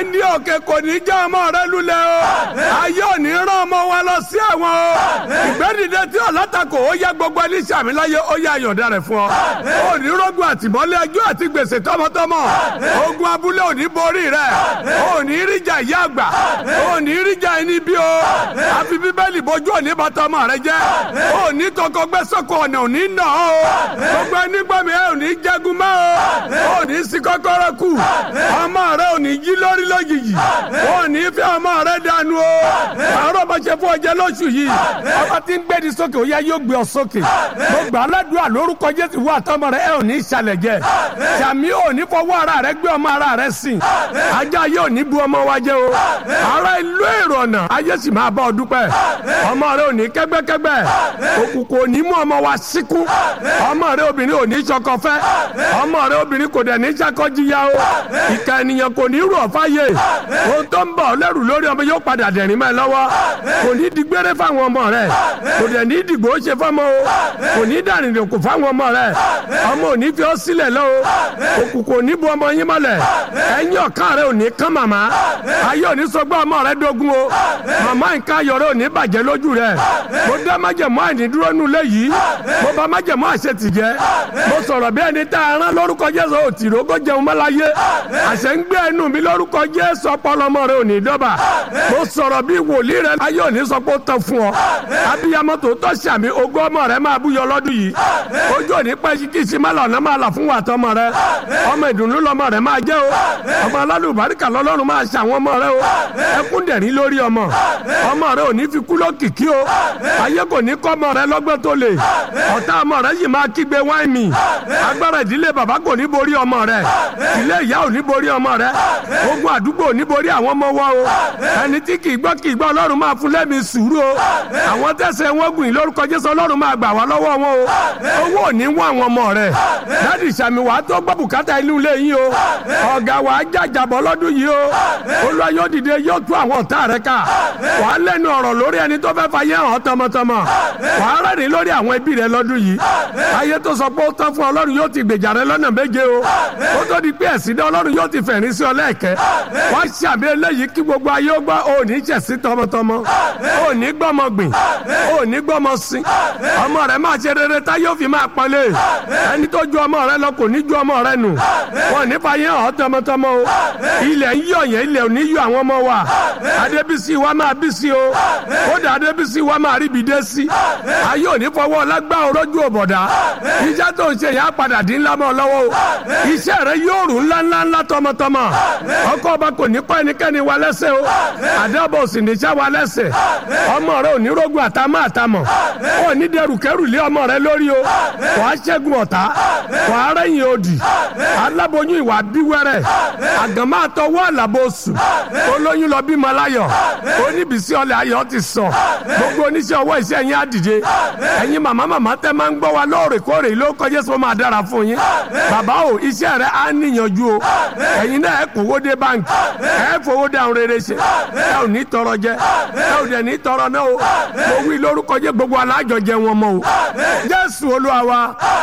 ẹni òkè kò ní já ọmọ rẹ lulẹ̀ o ayé ò ní rán ọmọ wa lọ sí ẹ̀wọ̀n o ìgbẹ́dìde tí ọ̀làtàkò ó yẹ gbogbo ẹni sàmì láyé ó yẹ àyọ̀dá rẹ̀ fún ọ ó ní rọ́gùn àtìmọ́lé ẹjọ́ àti gbèsè tọmọtọmọ ogun abúlé ò ní borí rẹ ó ní ríjà ìyá àgbà ó ní ríjà ẹni bí o àfi bíbélì bójú òní bàtà ọmọ rẹ jẹ ó ní tọkọ gbẹ́sọ̀kọ ọ̀nà òní nà ó gbogbo ẹni gbọ́ mi ẹ ò ní jẹ́gun mọ́ o ó ní sí kọ́kọ́rọ́ kù ọmọ rẹ ò ní jí lórí lójijì ó ní fẹ́ ọmọ rẹ dànù o àárọ̀ bá ṣe fún ọjẹ́ lóṣù yìí ọba tí ń gbé ní sókè ó yá yóò gbé ọ sókè mo gbà á ládùúgbà lórúkọ jésù wà tọmọ rẹ ẹ ò ní ìsàlẹ̀ jẹ sàmì ò ní fọwọ́ ara rẹ gbé ọmọ ara rẹ sìn ajá yóò ní bu ọmọ wa jẹ o ara ìlú èrò ọ̀nà ayé sì máa bá ọ dúpẹ́ ọmọ rẹ ò ní kẹ́gbẹ́kẹ́gbẹ́ òkùnkùn ò ní mú ọmọ wa síkú ọmọ rẹ obìnrin ò ní sọkọ fẹ́ ọmọ rẹ obìnrin kò dẹ̀ ní sakọ́jìyà o ìka ènìyàn kò ní rú ọ̀fáyé ohun tó ń bọ̀ ọ́ lẹ́rù lórí ọmọ yóò padà dẹ̀rín mọ́ ẹ lọ́wọ́ kò ní digbére fáwọn ọmọ rẹ kò dẹ̀ ní dìgbò ó ṣe fọ́mọ o kò ní dàrínlẹ̀kù fáwọn ọmọ rẹ ọmọ ò ní fi ọ́ sílẹ̀ lọ o òkùnkùn ò ní bu ọmọ yín mọ́lẹ̀ ẹ̀yìn ọ̀kan rẹ ò ní kán màmá ayé ò ní sọ pé ọmọ rẹ dógún o màmá nǹkan ayọ̀ rẹ ò ní bàjẹ́ lójú rẹ mo dá májẹ̀mú àìní dúró nù léyìí mo bá májẹ̀mú àṣetì jẹ́ mo sọ̀rọ̀ bí ẹni tá a rán lórúkọ Jésù òtìrò kó jẹun mọ́láyé àṣẹ ń gbé ẹnu mi lórúkọ Jésù ọpọlọmọ rẹ ò ní dọ́bà mo sọ̀rọ̀ bí wòlíì rẹ ayé ò ní sọ pé ó tán fún ọ abiyamọ tó tọ́ sàmì ogún ọmọ rẹ máa búyọ lọ́dún yìí ojú òní pẹ́ kí sí má lọ́nà máa là fún wa tọmọ rẹ ọmọ ìdùnnú lọmọ rẹ máa jẹ́ o ọmọ alálùbáríkà lọ́lọ́run máa ṣe àwọn ọmọ rẹ o ẹkún dẹ̀rín lórí ọmọ ọmọ rẹ ò ní fi kú lókìkí o ayé kò ní kọ́ ọmọ rẹ lọ́gbọ́n tó lè ọ̀tá ọmọ rẹ yìí máa kígbe wáìnì agbára ìdílé bàbá kò ní borí ọmọ rẹ ilé ìyá ò ní borí ọmọ rẹ ogun àdúgbò ò ní borí àwọn ọmọ wa o ẹni tí kì í gbọ́ kì í gbọ́ ọlọ́run máa fún lẹ́mìí sùúrù o àwọn tẹ̀sẹ̀ wọn gùn lórúkọ jésù ọlọ́run máa gbà wá lọ́wọ́ wọn o owó ò ní wọ́n àwọn ọmọ rẹ dáàdì sàmì wàá tó gbọ́ bùkátà inú ilé yín o ọ̀gá wàá jàjàbọ̀ lọ́dún yìí o olúwa yóò dìde yóò tú àwọn ọ̀tá rẹ ká wàá lẹ́nu ọ̀rọ̀ lórí ẹni tó fẹ́ fàyè hàn tọmọtọmọ wàá rẹ́rìn lórí àwọn ẹbí rẹ lọ́dún yìí ayé tó sọ pé ó tán fún ọlọ́run yóò ti gbèjà rẹ lọ́nà méje o ó tó di pé ẹ̀sìn dá ọlọ́run yóò ti fẹ̀rín sí ọ lẹ́ẹ̀kẹ́ wàá ṣàmì eléyìí kí gbogbo ayé ó gbọ́ ò ní ṣẹ̀sí tọmọtọmọ ò ní gbọ́mọ gbìn ò ní gbọ́mọ sin ọmọ rẹ máa ṣe rere tá yóò fi máa pọ́nlé ẹni tó ju ọmọ rẹ lọ kò ní ju ọmọ rẹ nù wọn ní fàyè hàn tọmọtọmọ o ilẹ̀ ń yọ yẹn ilẹ̀ ò ní yọ àwọn ọmọ wa adébísí wa máa bí sí o kódà adébísí wa máa ríbi dé sí ayé ò ní fọwọ́ lágbá orójú òbọ̀dá iṣẹ́ tó ń ṣe yẹn á padà dín ńlá mọ́ lọ́wọ́ o iṣẹ́ rẹ yóò rùn ńlá ńlá ńlá tọmọtọmọ ọkọ ọba kò ní kọ́ ẹnikẹ́ni wa lẹ́sẹ̀ o àdébọ̀ ò sì ní sá wa lẹ́sẹ̀ ọmọ rẹ ò ní rógun àtàmọ́ àtàmọ́ ò ní dẹrù kẹrù lé ọmọ rẹ lórí o wàá ṣẹ́gun ọ̀tá wàá rẹ́yìn òdì aláboyún ìwà bíwẹ́rẹ́ àgàmọ́ àtọwọ́ àlàbòsù olóyún lọ bímọ láyọ̀ oníbìsí ọlẹ̀ ayọ̀ ti sọ gbogbo oníṣẹ́ ọwọ́ iṣẹ́ yín á dìde ẹ̀yin màmá màmá tẹ́ máa ń gbọ́ wa lóòrèkóòrè ló kọjá sọ máa dára fún yín bàbá o iṣẹ́ rẹ á níyànjú o ẹ̀yin náà ẹ̀ kówó dé báńkì ẹ̀ fowó dé àwọn rere ṣe ẹ̀ ò ní tọrọ jẹ ẹ̀ ò dẹ̀ ní tọrọ náà o mo wí lórúkọ jẹ gbogbo alájọ jẹ wọn mọ o jésù olúwa wa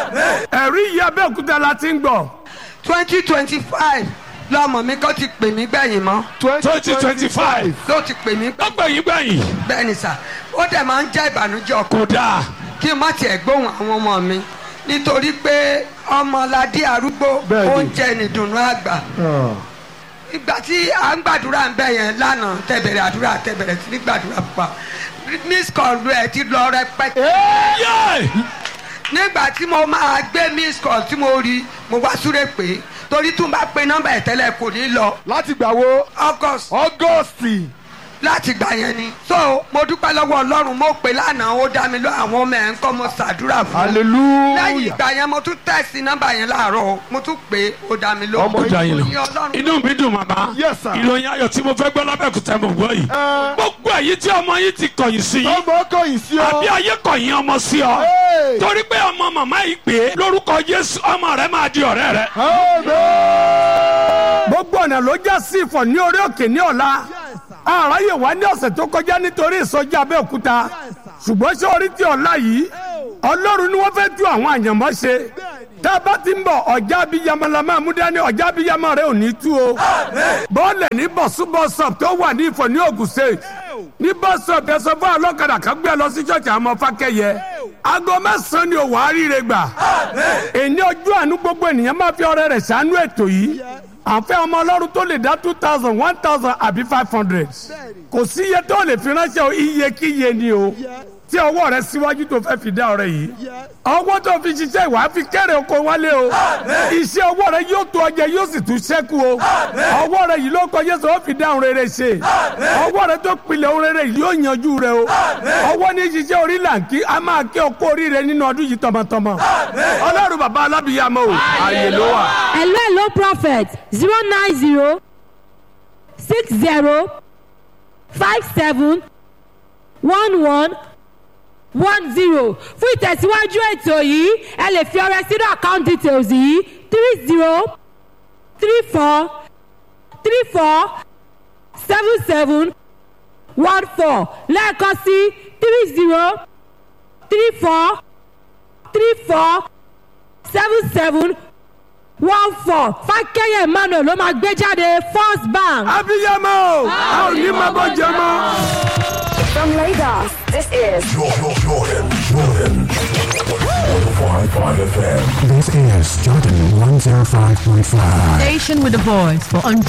ẹ̀rí yìí abẹ́òkúta la ti ń gbọ́ twenty twenty five lọmọ mi kò ti pè mí gbẹ̀yìn mọ́ twenty twenty five ló ti pè mí gbẹ̀yìn gbẹ̀yìn bẹ́ẹ̀ ni sà ó dẹ̀ máa ń jẹ́ ìbànújẹ́ ọkàn kò dáa kí n má tiẹ̀ gbóhùn àwọn ọmọ mi nítorí pé ọmọládé arúgbó Bẹ́ẹ̀ni. oúnjẹ nìdùnnú àgbà ìgbà tí à ń gbàdúrà ń bẹ yẹn lánàá tẹ̀bẹ̀rẹ̀ àdúrà tẹ̀bẹ̀rẹ̀ sí ní gbàdúrà pa miss call rẹ̀ ti lọ rẹpẹtẹ yé nígbà tí mo máa gbé miss call tí mo rí mo wá súré pé torí tún bá pe nọ́mbà ẹ̀ tẹ́lẹ̀ kò ní lọ láti gbà wo august ọgọ́stì láti gbà yẹn ni so mo dúpẹ́ lọ́wọ́ ọlọ́run mo pè lánàá ó dá mi lọ àwọn ọmọ ẹ̀ ń kọ́ mo ṣàdúrà fún un lẹ́yìn hallelujah ìgbà yẹn mo tún tẹ̀sí nọ́mbà yẹn láàárọ̀ o, mo tún pè é ó dá mi lọ. Ọmọ ó dá yín lọ. Ní Ọlọ́run. inú mi dùn màmá Yes, sir. ìròyìn ayọ̀ tí mo fẹ́ gbọ́ lábẹ́kúta mo gbọ́ yìí Ẹ. gbogbo èyí tí ọmọ yìí ti kọ̀yìn sí yìí ọmọ kọyìn sí ọ àbí ayé kọ̀yìn ọmọ sí ọ Hey. torí pé ọmọ màmá yìí pé lórúkọ Jésù ọmọ rẹ máa di ọ̀rẹ́ rẹ. amen. gbogbo ọ̀nà ló já sí ìfọ̀ ní orí òkè ní ọ̀la àráyè wá ní ọ̀sẹ̀ tó kọjá nítorí ìsọjí abẹ́òkúta ṣùgbọ́n ṣé orí tí ọ̀la yìí ọlọ́run ni wọ́n fẹ́ tú àwọn àyànmọ́ ṣe tá a bá ti ń bọ̀ ọjà abiyamọ la máa mú dání ọjà abiyamọ rẹ ò ní tú o bọ́ọ̀lẹ̀ ní bọ̀súbọ̀sọ̀p tó wà ní ìfọ̀ ní Ògùn state ní bọ́sọ̀p ẹ sọ fún ọlọ́kadà kan gbé lọ sí ṣọ́ọ̀ṣì àmọ́ fákẹ́yẹ aago mẹ́sàn-án ni òwò àríire gbà èyí ojú àánú gbogbo ènìyàn máa fi ọrẹ rẹ̀ ṣàánú ètò yìí àfẹ́ ọmọ ọlọ́run tó lè dá two thousand one thousand àbí five hundred kò sí iye tó lè fi ránṣẹ́ o iye kí iye ni o tí ọwọ́ rẹ síwájú tó fẹ́ fi dá ọrẹ yìí ọwọ́ tó fi ṣiṣẹ́ ìwà fi kéré oko wálé o iṣẹ́ ọwọ́ rẹ yóò tó ọjẹ yóò sì tún ṣẹ́kù o ọwọ́ rẹ yìí ló kọ Jésù ó fi dá ohun rere ṣe ọwọ́ rẹ tó pilẹ̀ ohun rere yìí yóò yanjú rẹ o ọwọ́ ní ṣiṣẹ́ orí làǹkì a máa kí ọkọ oríire nínú ọdún yìí tọmọtọmọ ọlọ́run bàbá alábìyàmọ o àyè ló wà. hello hello prophet zero nine zero six zero five seven one one one zero fún ìtẹ̀síwájú ètò yìí ẹ lè fi ọrẹ sínú account details yìí three zero three four three four seven seven one four lẹ́ẹ̀kan sí three zero three four three four seven seven one four fákẹ́yẹ̀ emmanuel ló máa gbé jáde first bank. abiyamọ o a ò ní máa bọ́ jẹ mọ́. From Lagos, this is Jordan, Jordan, Jordan. 105.5 FM. This is Jordan 105.5. Station with a voice for